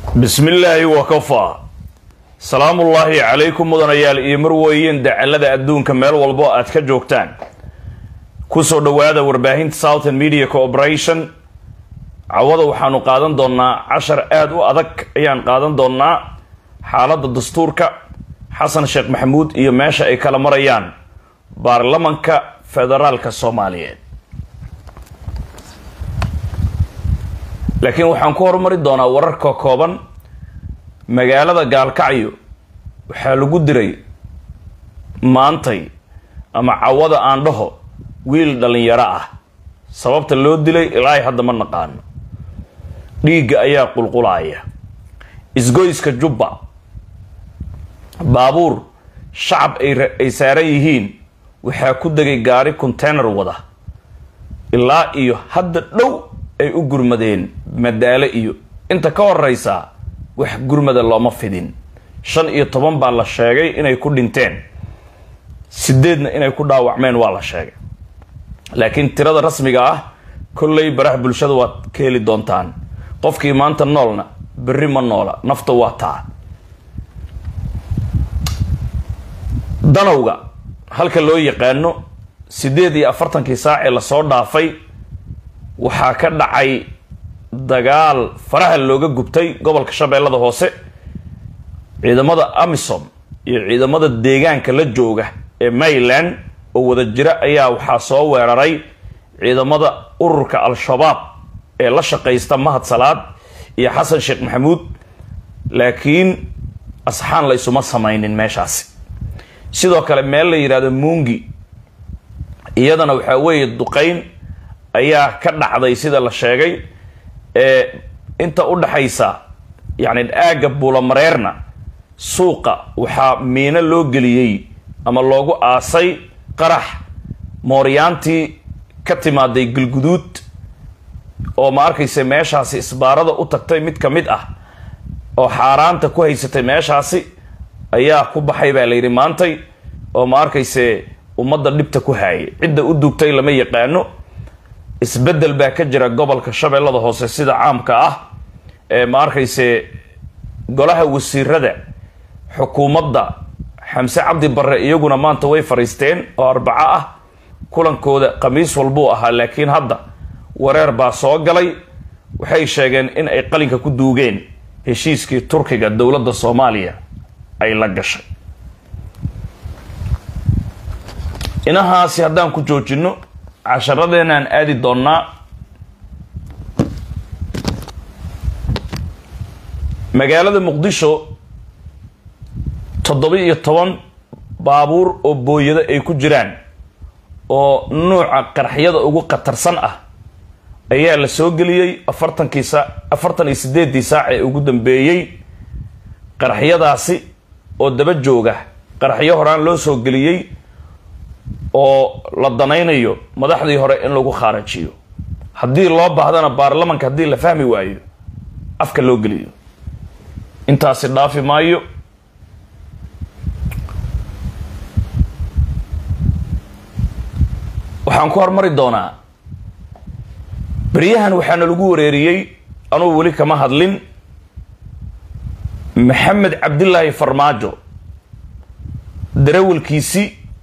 bismillaahi wakafaa salaamullaahi calaykum mudanayaal iyo marweyn dacalada adduunka meel walbo aad ka joogtaan kusoo dhowaada warbaahinta southern media cooperation cawada waxaanu qaadan doonaa cashar aada u adag ayaan qaadan doonaa xaaladda dastuurka xasan sheekh maxamuud iyo meesha ay kala marayaan baarlamanka federaalka soomaaliyeed laakiin waxaan ku horumari doonaa wararka kooban magaalada gaalkacyo waxaa lagu diray maantay ama cawada aan dhaho wiil dhalinyaro ah sababta loo dilay ilaahay hadda ma naqaano dhiigga ayaa qulqulaaya isgoyska jubba baabuur shacab ay saaran yihiin waxaa ku degay gaari container wada ilaa iyo hadda dhow ay u gurmadeen madaalo iyo inta ka horeysa wax gurmada looma fidin shan iyo toban baa la sheegay inay ku dhinteen sideedna inay ku dhaawacmeen waa la sheegay laakiin tirada rasmiga ah kolley baraha bulshada waad ka heli doontaan qofkii maanta noolna berri ma noola nafta waa taa danowga halka loo yaqaano siddeed iyo afartankii saacee lasoo dhaafay waxaa ka dhacay dagaal faraha looga gubtay gobolka shabeellada hoose ciidamada amisom iyo ciidamada deegaanka la jooga ee mayland oo wada jira ayaa waxaa soo weeraray ciidamada ururka al-shabaab ee la shaqaysta mahad salaad iyo xasan sheekh maxamuud laakiin asxaan la ysuma samaynin meeshaasi sidoo kale meel la yidhahdo muungi iyadana waxaa weeye duqayn ayaa ka dhacday sida la sheegay ee inta u dhaxaysa yacni aagga buulamareerna suuqa waxaa miino loo geliyey ama loogu aasay qarax mooryaantii ka timaaday galguduud oo ma arkaysa meeshaasi isbaarada u tagtay mid ka mid ah oo xaaraanta ku haysatay meeshaasi ayaa ku baxay baa layidhi maantay oo ma arkayse ummadda dhibta ku haayay cidda u dugtay lama yaqaano isbeddel baa ka jira gobolka shabeellada hoose sida caamka ah ee ma arkayse golaha wasiirada xukuumadda xamse cabdi barre iyaguna maanta way fariisteen oo arbaco ah kulankooda khamiis walbuu ahaa laakiin hadda wareer baa soo galay waxay sheegeen in ay qalinka ku duugeen heshiiskii turkiga dowladda soomaaliya ay la gashay inahaasi haddaan ku joojino casharadeenaan aadi doonnaa magaalada muqdisho toddoba iyo toban baabuur oo booyado ay ku jiraan oo nuuca qaraxyada ugu khatarsan ah ayaa la soo geliyey afartankii saa afartan iyo sideedii saac ee ugu dambeeyey qaraxyadaasi oo daba jooga qaraxyo horaan loo soo geliyey oo la danaynayo madaxdii hore in lagu khaarajiyo haddii loo baahdana baarlamanka haddii la fahmi waayo afka loo geliyo intaasi dhaafi maayo waxaan ku hormari doonaa beryahan waxaana lagu wareeriyey anuu weli kama hadlin maxamed cabdilaahi farmaajo darawalkiisi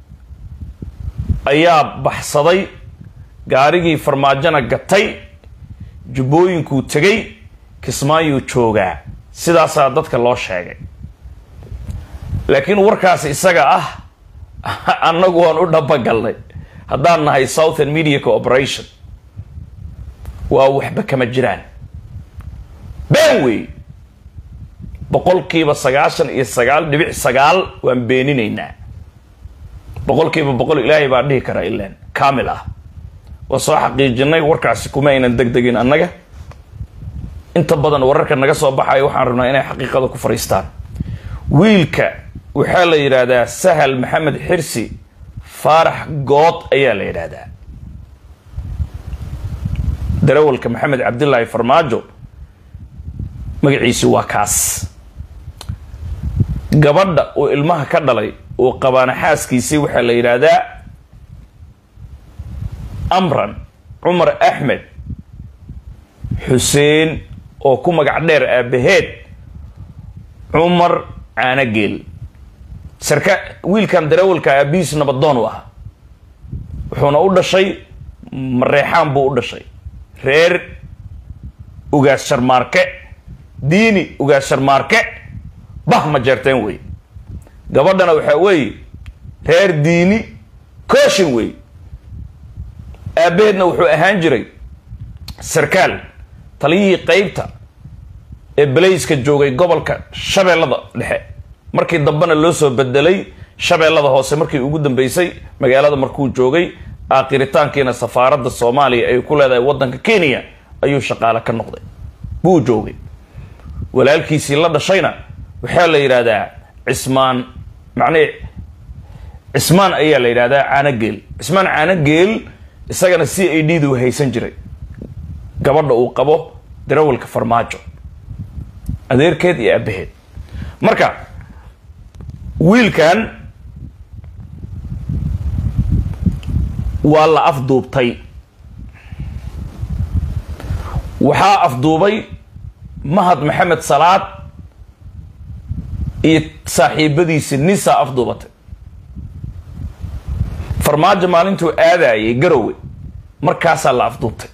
ayaa baxsaday gaarigii farmaajona gatay jubbooyinkuu tegay kismaayuu joogaa sidaasaa dadka loo sheegay laakiin warkaas isaga ah annagu waan u dhabagalnay haddaan nahay southern media cooperation waa waxba kama jiraan been wey boqolkiiba sagaashan iyo sagaal dhibic sagaal waan beeninaynaa boqolkiiba boqol ilaahay baa dhihi karaa ilaan kaamil ah waa soo xaqiijinay warkaasi kuma aynan deg degin annaga inta badan wararka naga soo baxaya waxaan rabnaa inay xaqiiqada ku fariistaan wiilka waxaa la yidhaahdaa sahal maxamed xirsi faarax good ayaa la yidhaahdaa darawalka maxamed cabdilaahi farmaajo magaciisu waa kaas gabadha uu ilmaha ka dhalay uu qabaana xaaskiisii waxaa la yidhaahdaa amran cumar axmed xuseen oo ku magac dheer aabaheed cumar caanageel sarka wiilkan darawalka aabihiis nabadoon u ahaa wuxuuna u dhashay mareexaan buu u dhashay reer ugaas sharmaarke diini ugaas sharmaarke bah ma jeerteen wey gabadhana waxaa weeye reer diini kooshin wey aabbaheedna wuxuu ahaan jiray sarkaal taliyihii qeybta ee belayska joogay gobolka shabeellada dhexe markii dambena loo soo bedelay shabeellada hoose markii ugu dambeysay magaalada markuu joogay aakhiritaankiina safaaradda soomaaliya ay ku leedahay waddanka kenya ayuu shaqaale ka noqday buu joogay walaalkiisii la dhashayna waxaa la yidhaahdaa cismaan macnihii cismaan ayaa la yidhahdaa caanogeel cismaan caanogeel isagana c a d du haysan jiray gabadha uu qabo darawalka farmaajo adeerkeed iyo aabaheed marka wiilkan waa la afduubtay waxaa afduubay mahad maxamed salaad iyo saaxiibadiisi nisa afduubatay farmaajo maalintuu aadayay garowe markaasaa la afduubtay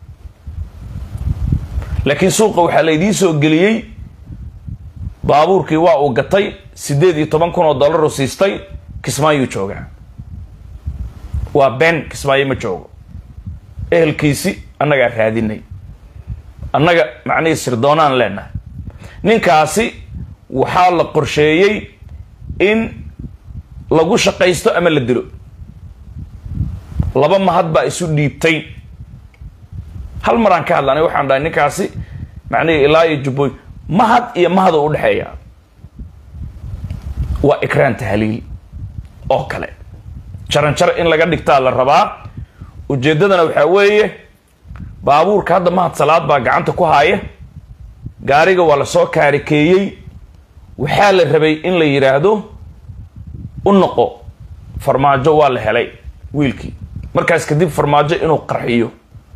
laakiin suuqa waxaa la idiin soo geliyey baabuurkii waa uu gatay siddeed iyo toban kun oo dollar u siistay kismaayuu joogaa waa been kismaayo ma joogo ehelkiisi annagaa raadinay annaga macnihii sirdoonaan leenahay ninkaasi waxaa la qorsheeyey in lagu shaqaysto ama la dilo laba mahad baa isu dhiibtay hal maraan ka hadlanay waxaan dhahay ninkaasi macnihii ilaa iyo jubbooy mahad iyo mahad oo udhexeeya waa ikraan tahliil oo kale jaranjar in laga dhigtaa la rabaa ujeeddadana waxaa weeye baabuurka hadda mahad salaad baa gacanta ku haaya gaariga waa lasoo kaarikeeyey waxaa la rabay in la yidhaahdo u noqo farmaajo waa la helay wiilkii markaas kadib farmaajo inuu qarxiyo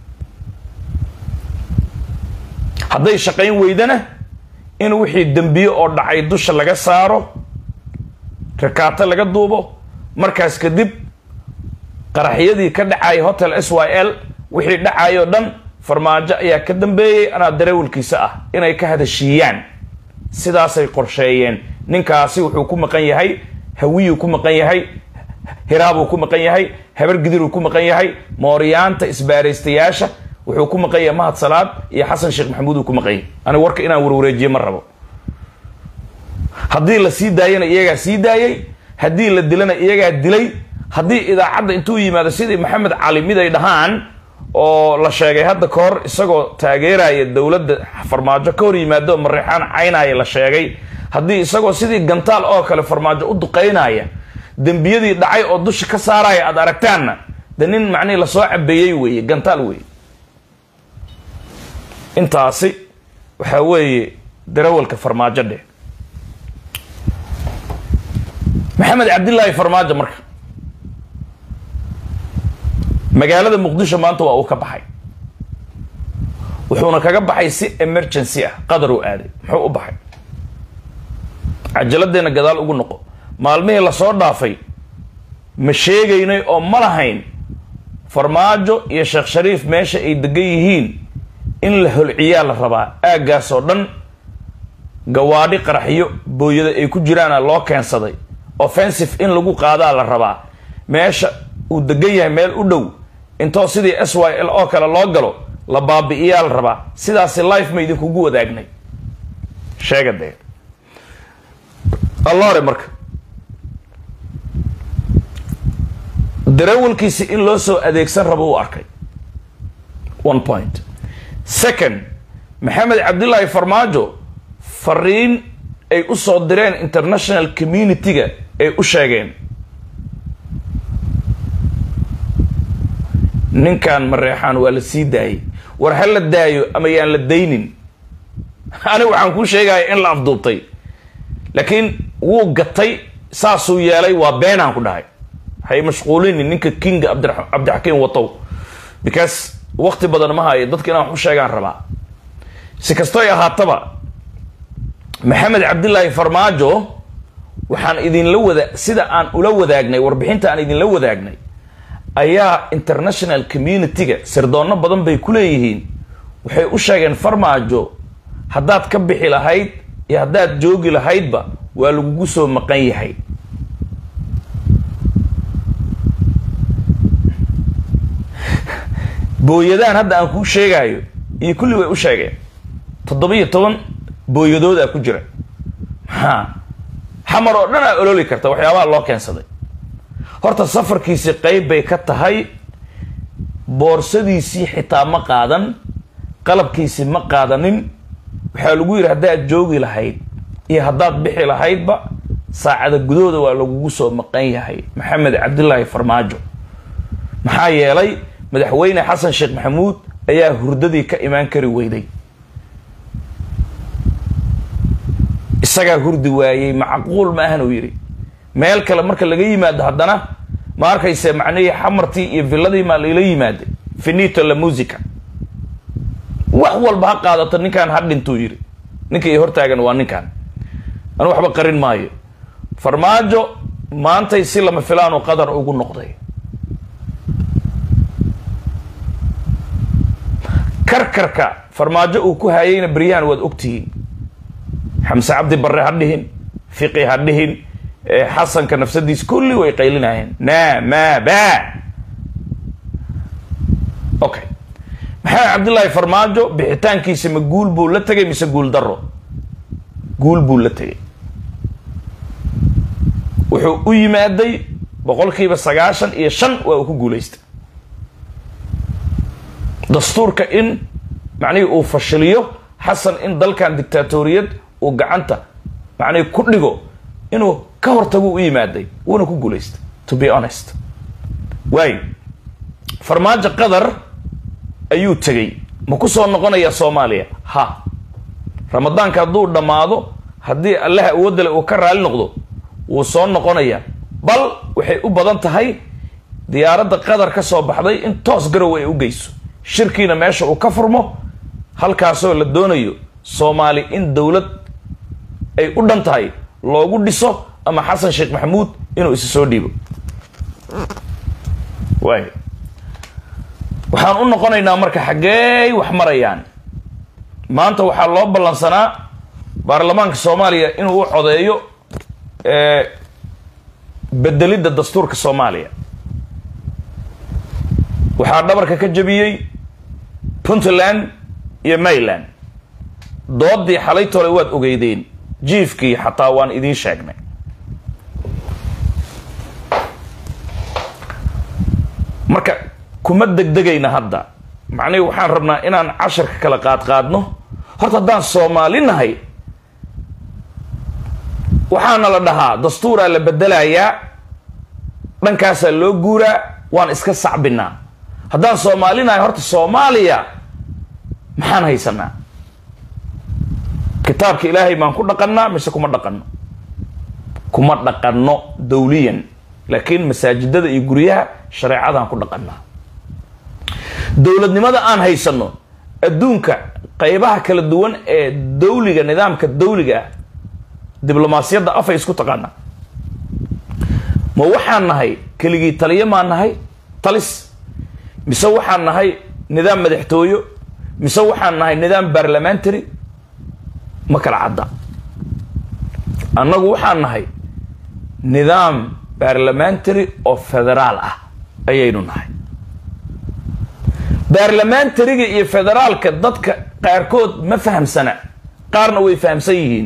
hadday shaqayn weydana in wixii dembiye oo dhacay dusha laga saaro rakaato laga duubo markaas kadib qaraxyadii ka dhacayay hotel s y l wixii dhacayoo dhan farmaajo ayaa ka dambeeyey anaa darawalkiisa ah inay ka hadashiiyaan sidaasay qorsheeyeen ninkaasi wuxuu ku maqan yahay hawiyuu ku maqan yahay hiraabuu ku maqan yahay habar gidiruu ku maqan yahay mooryaanta isbaaraystayaasha wuxuu ku maqan yahay mahad salaad iyo xasan sheekh maxamuud uu ku maqan yahay aniga warka inaan warwareejiye ma rabo haddii la sii daayana iyagaa sii daayay haddii la dilana iyagaa dilay haddii idaacadda intuu yimaado sidii maxamed cali mid ay dhahaan oo la sheegay hadda ka hor isagoo taageeraya dowladda farmaajo ka hor yimaado mareexaan caynaya la sheegay haddii isagoo sidii gantaal oo kale farmaajo u duqaynaya dembiyadii dhacay oo dusha ka saaraya aad aragtaanna de nin macnihi lasoo cabeeyey weeye gantaal weeye intaasi waxaa weeye darawalka farmaajo dheh maxamed cabdillaahi farmaajo marka magaalada muqdisho maanta waa uu ka baxay wuxuuna kaga baxay si emergency ah qadar uu aaday muxuu u baxay cajaladeenna gadaal ugu noqo maalmihii lasoo dhaafay ma sheegaynay oo ma lahayn farmaajo iyo sheekh shariif meesha ay degan yihiin in la holciyaa la rabaa aaggaas oo dhan gawaadhi qaraxyo booyada ay ku jiraana loo keensaday offensive in lagu qaadaa la rabaa meesha uu degan yahay meel u dhow intoo sidii s y l oo kale loo galo la baabi'iyaa la rabaa sidaasi life ma idinkugu wadaagnay sheega dee allore marka darawalkiisi in loo soo adeegsan rabo uu arkay one point second maxamed cabdillaahi farmaajo fariin ay u soo direen international community-ga ay u sheegeen ninkan mareexaan waa la sii daayay war ha la daayo ama yaan la daynin aniga waxaan kuu sheegaya in la afduubtay laakiin wuu gatay saasuu yeelay waa beenaan ku dhahay hay mashquulini ninka kinga cabdixakiim watow because wakti badan ma hayo dadka inaan wax u sheegaan rabaa si kastoy ahaataba maxamed cabdilaahi farmaajo waxaan idinla wada sida aan ula wadaagnay warbixinta aan idinla wadaagnay ayaa international community-ga sirdoonno badan bay ku leeyihiin waxay u sheegeen farmaajo haddaad ka bixi lahayd iyo haddaad joogi lahaydba waa lagugu soo maqan yahay booyadaan hadda aan kuu sheegaayo iyo kulli way u sheegeen toddoba-iyo toban booyadoodaa ku jira maxaa xamar oo dhan aa ololi karta waxyaabaha loo keensaday horta safarkiisi qeyb bay ka tahay boorsadiisii xitaa ma qaadan qalabkiisi ma qaadanin waxaa lagu yidhi haddaad joogi lahayd iyo haddaad bixi lahaydba saacada gudahooda waa lagugu soo maqan yahay maxamed cabdilaahi farmaajo maxaa yeelay madaxweyne xasan sheekh maxamuud ayaa hurdadii ka imaan kari weyday isagaa hurdi waayey macquul ma ahan uu yidhi meel kale marka laga yimaado haddana ma arkayse macnihii xamartii iyo villadii maa laila yimaada finito la musica wax walba ha qaadato ninkaan ha dhintuu yidhi ninka iyo hortaagan waa ninkaan anu waxba qarin maayo farmaajo maantay si lama filaanu qadar ugu noqday karkarka farmaajo uu ku haayayna beryahan waad ogtihiin xamse cabdi barre ha dhihin fiqi ha dhihin xasanka nafsadiis kulli way qaylinayeen na ma ba okay maxamed cabdillaahi farmaajo bixitaankiisa ma guul buu la tegay mise guul daro guul buu la tegay wuxuu u yimaaday boqolkiiba sagaashan iyo shan waa uu ku guulaystay dastuurka in macnihii uu fashiliyo xasan in dalkan dictaatoriyad uu gacanta macnihii ku dhigo inuu ka hortagu u yimaaday wuuna ku guulaystay to be honest waayo farmaajo qadar ayuu tegey ma ku soo noqonaya soomaaliya ha ramadaanka hadduu dhammaado haddii allaha awoodale uu ka raali noqdo wuu soo noqonaya bal waxay u badan tahay diyaaradda qadar ka soo baxday in toos garow ay u geyso shirkiina meesha uu ka furmo halkaasoo la doonayo soomaali in dowlad ay u dhan tahay loogu dhiso ama xasan sheekh maxamuud inuu isi soo dhiibo waay waxaan u noqonaynaa marka xaggey wax marayaan maanta waxaa loo ballansanaa baarlamaanka soomaaliya inuu u codeeyo bedelidda dastuurka soomaaliya waxaa dhabarka ka jabiyey puntland iyo mayland doodii xalaytole waad ogeydeen jiifkii xataa waan idiin sheegnay marka kuma degdegayna hadda macnihi waxaan rabnaa inaan casharka kala qaadqaadno horta haddaan soomaali nahay waxaana la dhahaa dastuuraa la bedelayaa dhankaasaa loo guuraa waan iska sacbinaa haddaan soomaali nahay horta soomaaliya maxaan haysanaa kitaabka ilaahay maan ku dhaqannaa mise kuma dhaqanno kuma dhaqanno dawliyan laakiin masaajidada iyo guryaha shareecadaan ku dhaqannaa dowladnimada aan haysanno adduunka qaybaha kala duwan ee dawliga nidaamka dawliga ah diblomaasiyadda afay isku taqaanaa ma waxaan nahay keligii taliyo maan nahay talis mise waxaan nahay nidaam madaxtooyo mise waxaan nahay nidaam barlamentary ma kala cadda annagu waxaan nahay nidaam barlamentary oo federaal ah ayaynu nahay barlamentaryga iyo federaalka dadka qaarkood ma fahamsana qaarna way fahamsan yihiin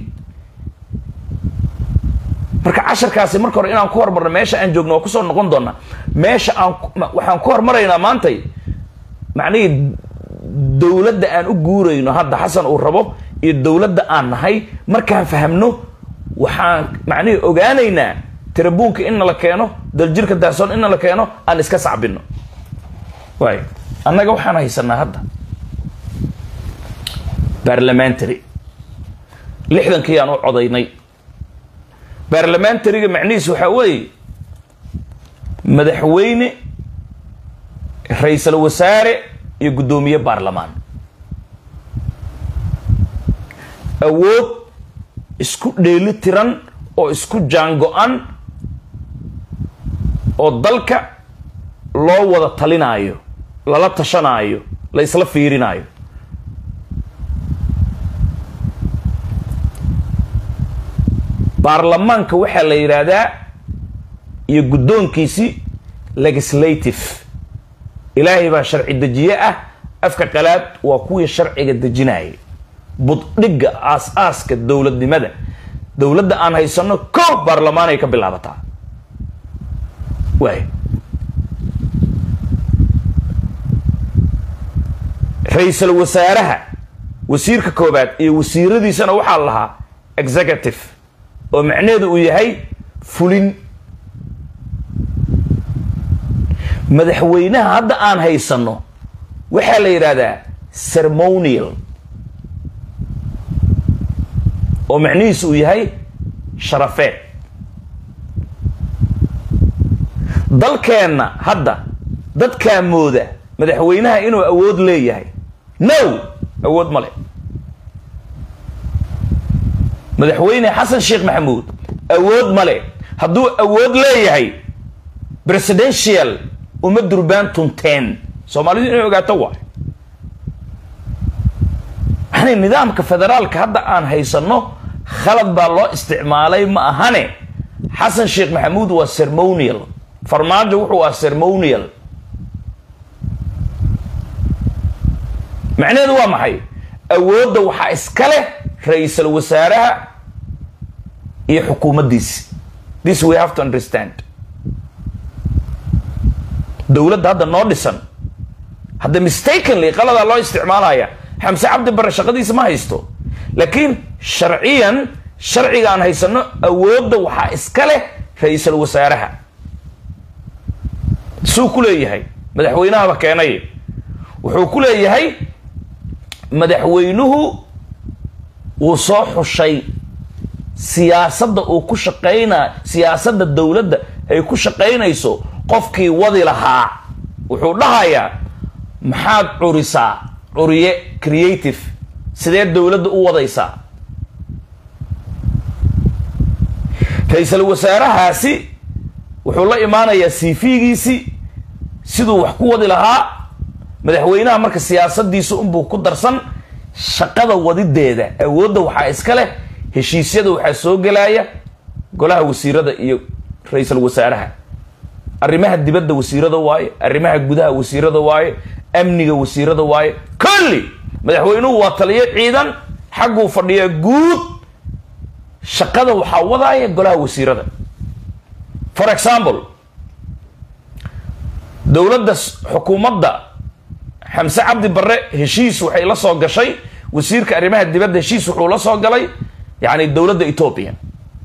marka casharkaasi marka hore inaan ku hormarno meesha aan joogno waa kusoo noqon doonaa meesha aan waxaan ku hormaraynaa maantay macnihii dowladda aan u guurayno hadda xasan uu rabo iyo dowladda aan nahay markaan fahamno waxaan macnihii ogaanaynaa tirabuunka inna la keeno daljirka daasoon inna la keeno aan iska sacbino waay annaga waxaan haysanaa hadda barlamentary lixdankii aan u codaynay barlamentaryga macnihiis waxaa weeye madaxweyne ra-iisal wasaare iyo guddoomiye baarlamaan awood isku dheeli tiran oo isku jaango-an oo dalka loo wada talinaayo lala tashanaayo la isla fiirinaayo baarlamaanka waxaa la yidhaahdaa iyo guddoonkiisi legislative ilaahay baa sharci dejiye ah afka qalaad waa kuwii sharciga dejinaya buddhigga aas-aaska dowladnimada dowladda aan haysanno kow baarlamaanay ka bilaabataa waay ra-iisul wasaaraha wasiirka koobaad iyo wasiiradiisana waxaa la lahaa executive oo macnaheedu uu yahay fulin madaxweynaha hadda aan haysanno waxaa la yidhaahdaa ceremonial oo macnihiisu uu yahay sharafeed dalkeenna hadda dadkaa mooda madaxweynaha inuu awood leeyahay no awood ma le madaxweyne xasan sheekh maxamuud awood ma le hadduu awood leeyahay presidential uma durbaan tunteen soomaalidu inay ogaato waay maxanay nidaamka federaalka hadda aan haysanno khalad baa loo isticmaalay ma ahane xasan sheekh maxamuud waa ceremonial farmaajo wuxuu ah ceremonial macnaheedu waa maxay awoodda waxaa iska leh ra-iisul wasaaraha iyo xukuumaddiisi this we have to understand dowladda hadda noo dhisan hadda mistakenly qaladaa loo isticmaalaya xamse cabdi bare shaqadiisa ma haysto laakiin sharciyan sharciga aan haysano awoodda waxaa iska leh ra-iisul wasaaraha suu ku leeyahay madaxweynahaba keenay wuxuu ku leeyahay madaxweynuhu wuu soo xushay siyaasadda uu ku shaqayna siyaasadda dowladda ay ku shaqaynayso qofkii wadi lahaa wuxuu dhahayaa maxaad curisaa curiye creative sidee dowladda u wadaysaa ra-iisul wasaarahaasi wuxuu la imaanayaa cv-giisi siduu wax ku wadi lahaa madaxweynaha marka siyaasadiisa unbuu ku darsan shaqada wadideeda awoodda waxaa iska leh heshiisyada waxaa soo gelaya golaha wasiirada iyo ra-iisul wasaaraha arrimaha dibadda wasiirada waaye arrimaha gudaha wasiirada waaye amniga wasiirada waaye kulli madaxweynuhu waa taliyo ciidan xagguu fadhiyaa guud shaqada waxaa wadaaya golaha wasiirada for example dowladda xukuumadda xamse cabdi barre heshiis waxay la soo gashay wasiirka arrimaha dibadda heshiis wuxuu la soo galay yacni dowladda etoobiya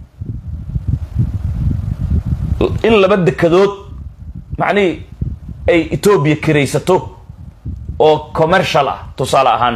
in laba dekadood macnihii ay etoobiya kiraysato oo commercial ah tusaale ahaan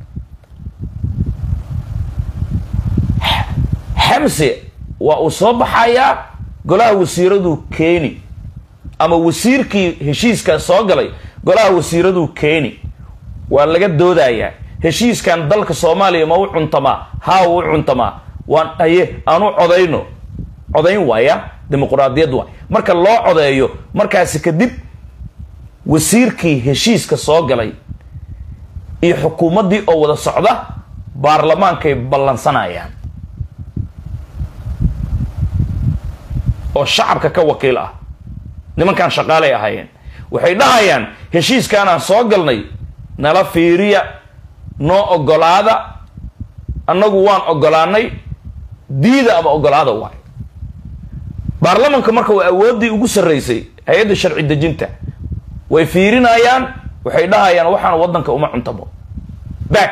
xamse waa uu soo baxayaa golaha wasiiraduu keeni ama wasiirkii heshiiskan soo galay golaha wasiiraduu keeni waa laga doodayaa heshiiskan dalka soomaaliya ma u cuntamaa haa u cuntamaa waan aye aanu codayno codayn waaya dimuquraadiyad waay marka loo codeeyo markaasi kadib wasiirkii heshiiska soo galay iyo xukuumaddii oo wada socda baarlamaankay ballansanayaan oo shacabka ka wakiil ah nimankan shaqaalay ahaayeen waxay dhahayaan heshiiskaanaan soo galnay nala fiiriya noo ogolaada annagu waan ogolaanay diida ama ogolaada waay baarlamanka marka waa awooddii ugu sarraysay hay-adda sharci dejinta way fiirinayaan waxay dhahayaan waxaan waddanka uma cuntamo back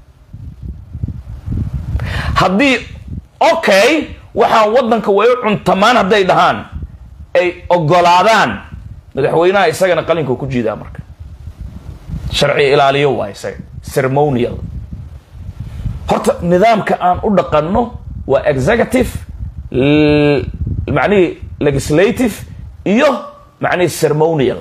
haddii okay waxaan waddanka way u cuntamaan hadday dhahaan ay ogolaadaan madaxweynaha isagana qalinka ku jiidaa marka sharci ilaaliyo waa isaga ceremonial horta nidaamka aan u dhaqanno waa executive macnihii legislative iyo macnihii ceremonial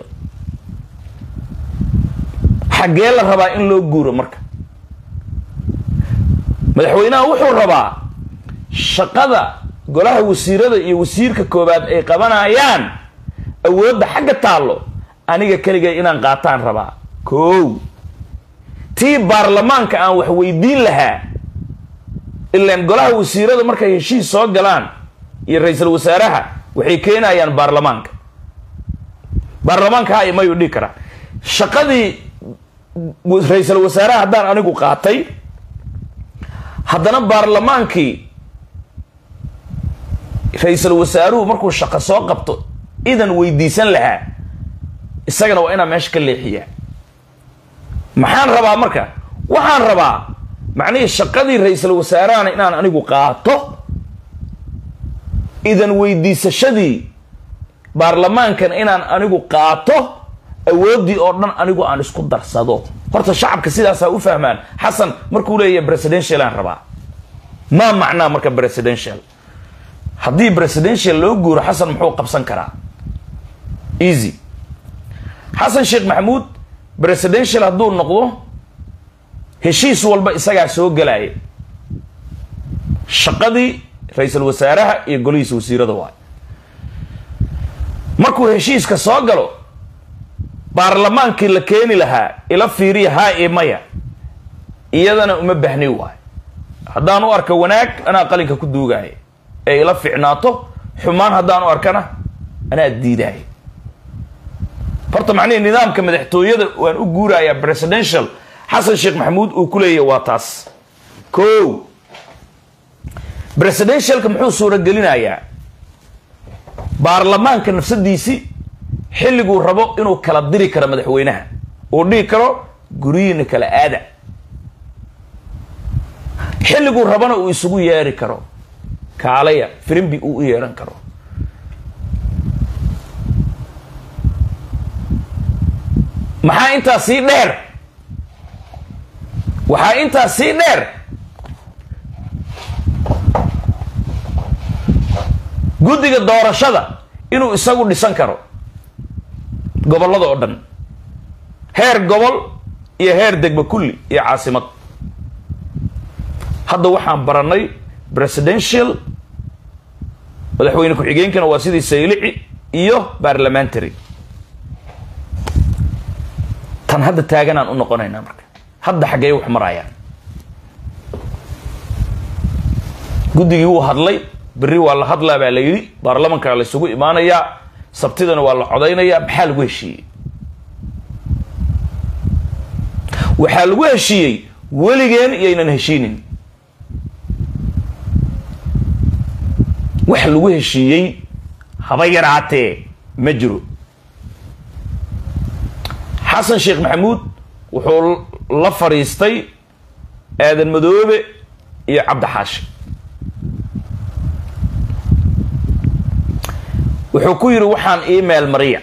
xaggee la rabaa in loo guuro marka madaxweynaha wuxuu rabaa shaqada golaha wasiirada iyo wasiirka koowaad ay qabanayaan awoodda xagga taallo aniga keligay inaan qaataan rabaa kow tii baarlamaanka aan wax weydiin lahaa ilaan golaha wasiirada markay heshiis soo galaan iyo ra-iisul wasaaraha waxay keenayaan baarlamaanka baarlamaanka ha imayuu dhigi karaa shaqadii ra-iisul wasaaraha haddaan anigu qaatay haddana baarlamaankii ra-iisul wasaaruhu markuu shaqo soo qabto idan weydiisan lahaa isagana waa inaan meesha ka leexiyaa maxaan rabaa marka waxaan rabaa macnihii shaqadii ra-iisul wasaarahana inaan anigu qaato idan weydiisashadii baarlamaankana inaan anigu qaato awooddii oo dhan anigu aan isku darsado horta shacabka sidaasaa u fahmaan xasan markuu leeyahay presidential aan rabaa maa macnaa marka presidential haddii presidential loo guuro xasan muxuu qabsan karaa easy xasan sheekh maxamuud presidential hadduu noqdo heshiis walba isagaa soo gelaya shaqadii ra-iisul wasaaraha iyo golihiisa wasiirada waay markuu heshiiska soo galo baarlamaankii la keeni lahaa ila fiiriya haa iyo maya iyadana uma bahni waay haddaan u arka wanaag anaa qalinka ku duugaya ee ila ficnaato xumaan haddaan u arkana anaa diidaya horta macnihii nidaamka madaxtooyada waan u guurayaa presidential xasan sheekh maxamuud uu ku leeyahy waa taas ko presidentialka muxuu suuragelinayaa baarlamaanka nafsadiisii xilliguu rabo inuu kala diri karo madaxweynaha uu dhihi karo guryihiina kala aada xilliguu rabana uu isugu yeeri karo kaalaya firimbi uu u yeeran karo maxaa intaa sii dheer waxaa intaa sii dheer guddiga doorashada inuu isagu dhisan karo gobollada oo dhan heer gobol iyo heer degba kulli iyo caasimad hadda waxaan baranay presidential madaxweyne ku-xigeenkana waa sidii saylici iyo parliamentary tan hadda taaganaan u noqonaynaa marka hadda xaggee wax marayaan guddigii wuu hadlay berri waa la hadlaa baa la yidhi baarlamankaa la isugu imaanayaa sabtidana waa la codaynayaa maxaa lagu heshiiyey waxaa lagu heshiiyey weligeen iyaynan heshiinin wax lagu heshiiyey haba yaraatee ma jiro xasan sheekh maxamuud wuxuu la fadhiistay aadan madoobe iyo cabdixaashi wuxuu ku yidhi waxaan email mariya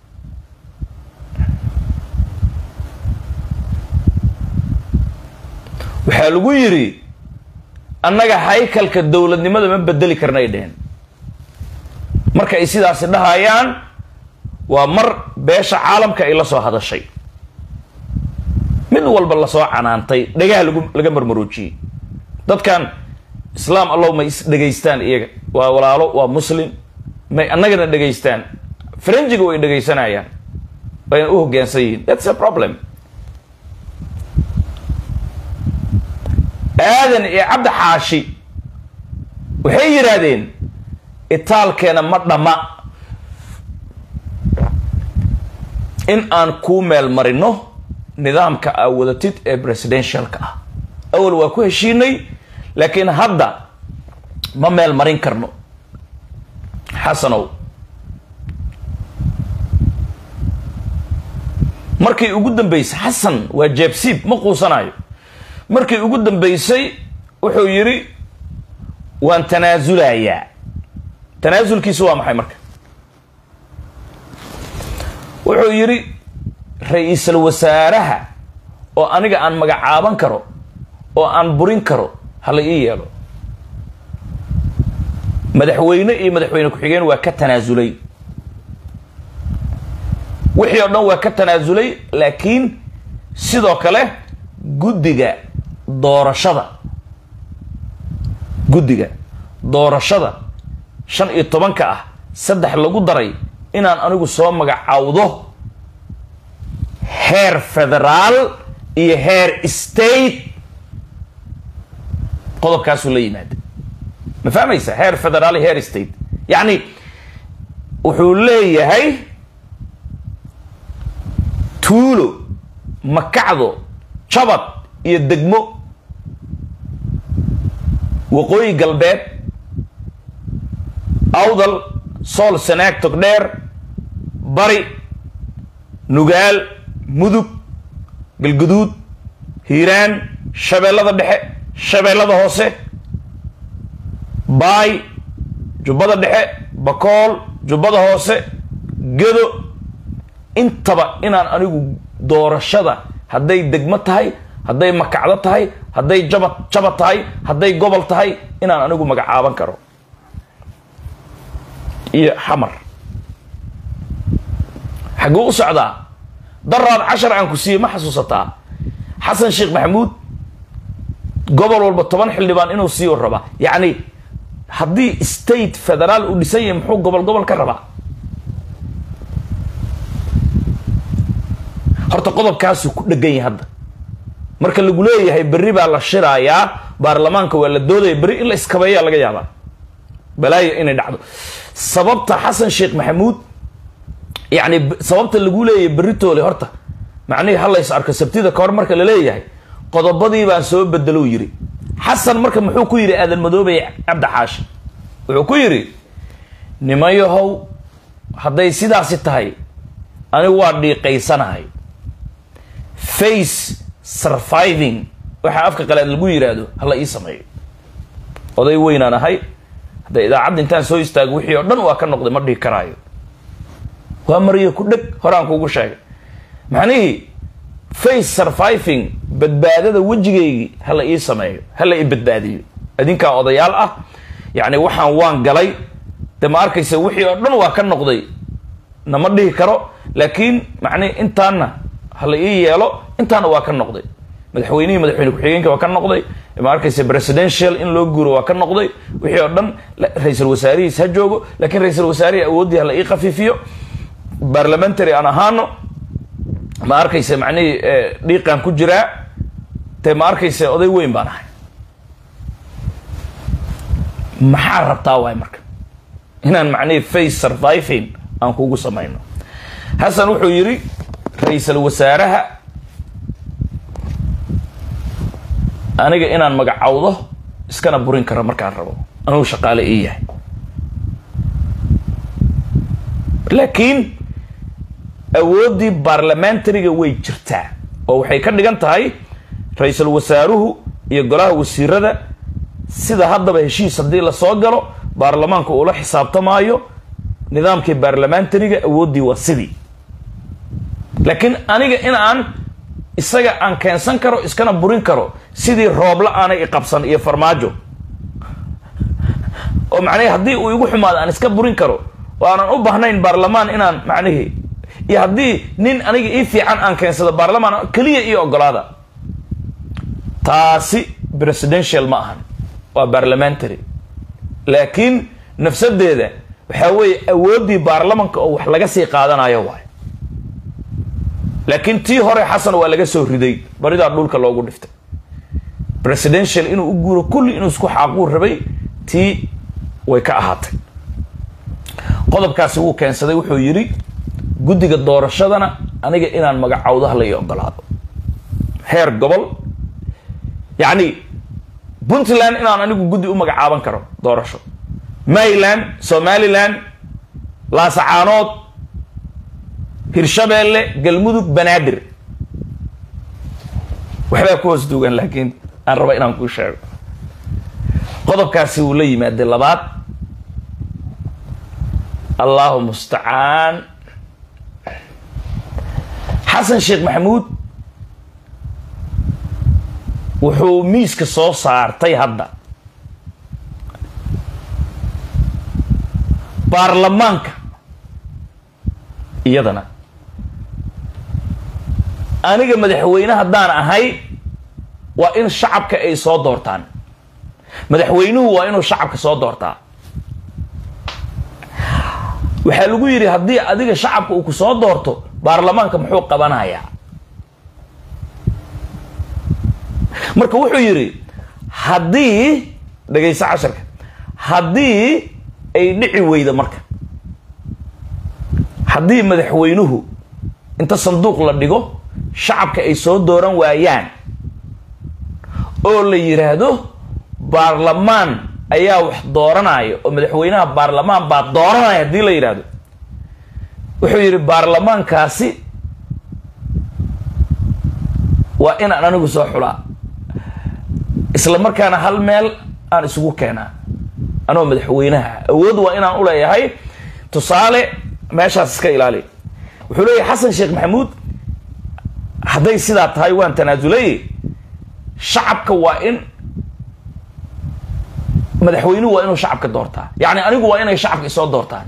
waxaa lagu yidhi annaga haykalka dowladnimada ma bedeli karnay dheheen marka ay sidaasi dhahayaan waa mar beesha caalamka ay la soo hadashay mid walba lasoo canaantay dhagaha lagu laga marmaroojiyey dadkan islaam allow may is dhegaystaan iyaga waa walaalo waa muslim may annagana dhegaystaan faranjiga way dhegaysanayaan wayna u hoggaansan yihiin that's a problem aadan iyo cabdi xaashi waxay yidhaahdeen itaalkeena ma dhamma in aan kuu meel marino nidaamka aa wadatid ee presidentialka ah awal waa ku heshiinay laakiin hadda ma meel marin karno xasanow markii ugu dambeysay xasan waa jeebsiib ma quusanayo markii ugu dambeysay wuxuu yidhi waan tanaasulayaa tanaasulkiisu waa maxay marka wuxuu yidhi ra-iisul wasaaraha oo aniga aan magacaaban karo oo aan burin karo hala ii yeelo madaxweyne iyo madaxweyne ku-xigeen waa ka tanaasulay wixii oo dhan waa ka tanaasulay laakiin sidoo kale guddiga doorashada guddiga doorashada shan iyo tobanka ah saddex lagu daray inaan anigu soo magacaawdo heer federaal iyo heer state qodobkaasuu la yimaada ma fahmaysa heer federaal iyo heer state yacni wuxuu leeyahay tuulo makacdo jabad iyo degmo waqooyi galbeed awdal sool sanaag togdheer bari nugaal mudug galguduud hiiraan shabeellada dhexe shabeellada hoose baay jubbada dhexe bakool jubbada hoose gedo intaba inaan anigu doorashada hadday degmo tahay hadday makacdo tahay hadday jabad jabad tahay hadday gobol tahay inaan anigu magacaaban karo iyo xamar xagguu u socdaa daraad cashar aan ku siiyey ma xasuusataa xasan sheekh maxamuud gobol walba toban xildhibaan inuu siiyo rabaa yacni haddii state federaal uu dhisan yahay muxuu gobol gobol ka rabaa horta qodobkaasuu ku dhegan yahay hadda marka lagu leeyahay berri baa la shiraayaa baarlamaanka waa la doodaya berri in la iskabeeyaa laga yaabaa balaayo inay dhacdo sababta xasan sheekh maxamuud yacni sababta lagu leeyahay berritoole horta macnihii ha lays arko sabtida kahor marka la leeyahay qodobadii baan soo bedelou yidhi xasan marka muxuu ku yidhi aadan madoobey cabdi xaashi wuxuu ku yidhi nimayahow hadday sidaasi tahay anigu waa dhiiqaysanahay face surviving waxaa afka qalaad lagu yidhaahdo hala ii sameeyo oday weynaan ahay hadda idaacadda intaan soo istaago wixii oo dhan waa ka noqday ma dhihi karaayo waa mariyo ku dheg horaan kuugu sheegay macnihii face surviving badbaadada wejigaygii hala ii sameeyo hala ii badbaadiyo adinkaa odayaal ah yacni waxaan waan galay de ma arkaysa wixii oo dhan waa ka noqday nama dhihi karo laakiin macnihi intaana hala ii yeelo intaana waa ka noqday madaxweynihii madaxweyne ku-xigeenka waa ka noqday ma arkaysa presidential in loo guuro waa ka noqday wixii oo dhan ra-iisul wasaarihiis ha joogo laakiin ra-iisul wasaarihii awooddii hala ii khafiifiyo parliamentary aan ahaano ma arkaysa macnihii dhiiqaan ku jiraa dee ma arkaysa oday weyn baan ahay maxaa rabtaa waay marka inaan macnihii face surviving aan kugu samayno xasan wuxuu yidhi ra-iisul wasaaraha aniga inaan magacawdo iskana burin karo markaan rabo anugu shaqaale ii yahay laakiin awooddii baarlamentariga way jirtaa oo waxay ka dhigan tahay ra-iisul wasaaruhu iyo golaha wasiirada sida haddaba heshiis haddii lasoo galo baarlamaanku uula xisaabtamaayo nidaamkii baarlamentariga awooddii waa sidii laakiin aniga in aan isaga aan keensan karo iskana burin karo sidii roobla aanay iqabsan iyo farmaajo oo macnahi haddii uu igu xumaado aan iska burin karo oo aanan u bahnayn baarlamaan inaan macnihii iyo haddii nin aniga ii fiican aan keensado baarlamaan keliya io ogolaada taasi presidential ma ahan waa parliamentary laakiin nafsadeeda waxaa weeye awooddii baarlamanka oo wax laga sii qaadanayo waay laakiin tii hore xasan waa laga soo riday baridaa dhulka loogu dhiftay presidential inuu u guuro kulli inuu isku xaaquu rabay tii way ka ahaatay qodobkaasi wuu keensaday wuxuu yidhi guddiga doorashadana aniga inaan magacawdo hala ii ogolaado heer gobol yacni puntland inaan anigu guddi u magacaaban karo doorasho maryland somaliland laasacaanood hirshabeelle galmudug banaadir waxbaa ku hoos duugan laakiin aan raba inaan kuu sheego qodobkaasi wuu la yimaaday labaad allahu mustacaan xasan sheekh maxamuud wuxuu miiska soo saartay hadda baarlamaanka iyadana aniga madaxweyne haddaan ahay waa in shacabka ay soo doortaan madaxweynuhu waa inuu shacabka soo doortaa waxaa lagu yidhi haddii adiga shacabka uu ku soo doorto baarlamaanka muxuu qabanayaa marka wuxuu yidhi haddii dhegayso casharka haddii ay dhici weyda marka haddii madaxweynuhu inta sanduuq la dhigo shacabka ay soo dooran waayaan oo la yidhaahdo baarlamaan ayaa wax dooranaya oo madaxweynaha baarlamaan baa dooranaya haddii la yidhaahdo wuxuu yidhi baarlamaankaasi waa inaan anigu soo xulaa isla markaana hal meel aan isugu keenaa anoo madaxweynaha awood waa inaan u leeyahay tusaale meeshaas iska ilaali wuxuu leeyahay xasan sheekh maxamuud hadday sidaa tahay waan tanaasulay shacabka waa in madaxweynuhu waa inuu shacabka doortaa yacni anigu waa inay shacabka isoo doortaan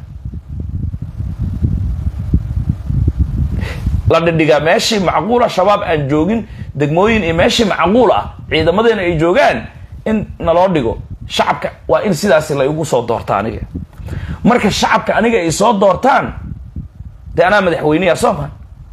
la dhidhigaa meeshii macquula shabaab aan joogin degmooyin iyo meeshii macquul ah ciidamadeena ay joogaan in naloo dhigo shacabka waa in sidaasi la igu soo doorta aniga marka shacabka aniga ay soo doortaan dee anaa madaxweyneya soo ma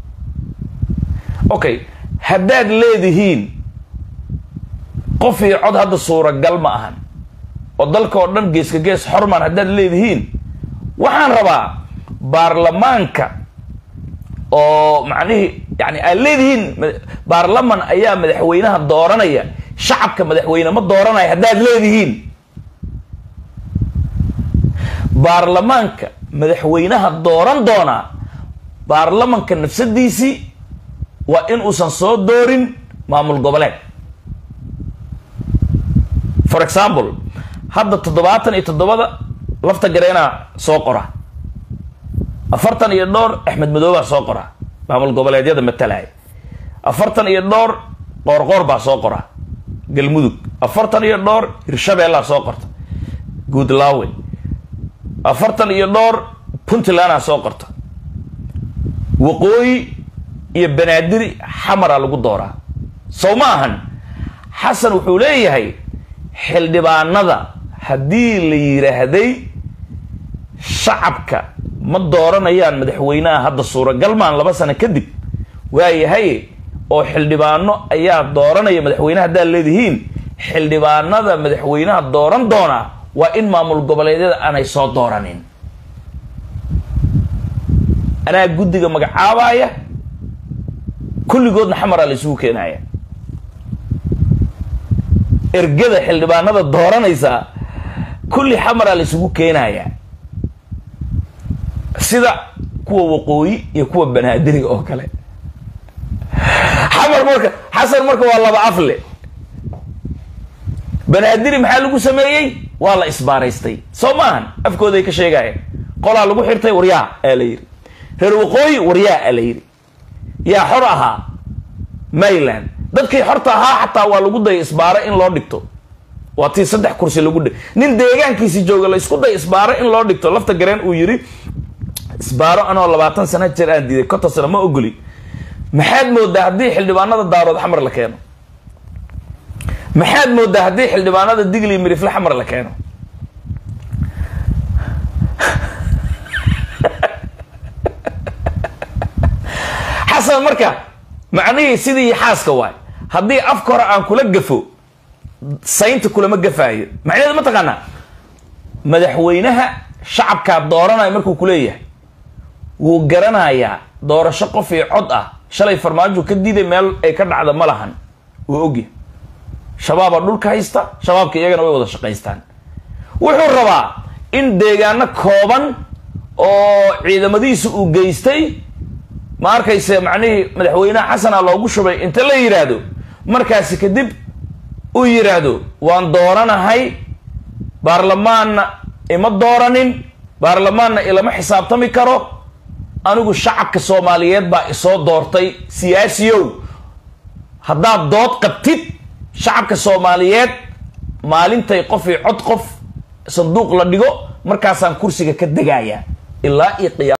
okay haddaad leedihiin qof iyo cod hadda suuragal ma ahan oo dalka oo dhan geeska gees xormaan haddaad leedihiin waxaan rabaa baarlamaanka oo macnihii yani aad leedihiin baarlaman ayaa madaxweynaha dooranaya shacabka madaxweyne ma dooranaya haddaad leedihiin baarlamaanka madaxweynaha dooran doonaa baarlamanka nafsadiisii waa in uusan soo doorin maamul goboleed for example hadda toddobaatan iyo toddobada lafta gareenaa soo qora afartan iyo dhowr axmed madoobaa soo qora maamul goboleedyada matalaya afartan iyo dhowr qoorqoor baa soo qora galmudug afartan iyo dhowr hirshabeellaa soo qorta guudlaawe afartan iyo dhowr puntlandaa soo qorta waqooyi iyo banaadiri xamaraa lagu dooraa sow ma ahan xasan wuxuu leeyahay xildhibaanada haddii la yidhaahday shacabka ma dooranayaan madaxweynaha hadda suuragal maan laba sano kadib waayahay oo xildhibaano ayaa dooranaya madaxweynaha haddaad leedihiin xildhibaanada madaxweynaha dooran doonaa waa in maamul goboleedyada aanay soo dooranin anaa guddiga magacaabaya kulligoodna xamaraa la isugu keenaya ergada xildhibaanada dooranaysaa kulli xamaraa la isugu keenaya sida kuwa waqooyi iyo kuwa banaadiriga oo kale xamar marka xasan marka waa laba afle banaadiri maxaa lagu sameeyey waa la isbaaraystay soo maahan afkooday ka sheegayeen qolaa lagu xirtay waryaa aa la yidhi reer waqooyi waryaa aa la yidhi yaa xor ahaa mayland dadkii xorta ahaa xataa waa lagu daya isbaaro in loo dhigto waa tii saddex kursi lagu dhig nin deegaankiisi jooga la isku day isbaaro in loo dhigto lafta gareen uu yidhi isbaaro anoo labaatan sana jeer aan diiday konton sano ma ogoli maxaad moodaa haddii xildhibaanada daarood xamar la keeno maxaad moodaa haddii xildhibaanada digli mirifle xamar la keeno xasan marka macnihii sidii xaaska waay haddii afka hore aan kula gafo saynta kulama gafaayo macnaheedu ma taqaanaa madaxweynaha shacabkaa dooranaya markuu kuleeyahay wuu garanayaa doorasho qof iyo cod ah shalay farmaajo ka diiday meel ay ka dhacda ma lahan wuu ogyahay shabaabaa dhulka haysta shabaabka iyagana way wada shaqaystaan wuxuu rabaa in deegaano kooban oo ciidamadiisa uu geystay ma arkayse macnihii madaxweynaha xasana loogu shubay inta la yidhaahdo markaasi kadib uu yidhaahdo waan dooranahay baarlamaanna ima dooranin baarlamaanna ilama xisaabtami karo anigu shacabka soomaaliyeed baa isoo doortay siyaasiyow haddaad dood qabtid shacabka soomaaliyeed maalintay qof iyo cod qof sanduuq la dhigo markaasaan kursiga ka degaaya ilaa iyo qiyaam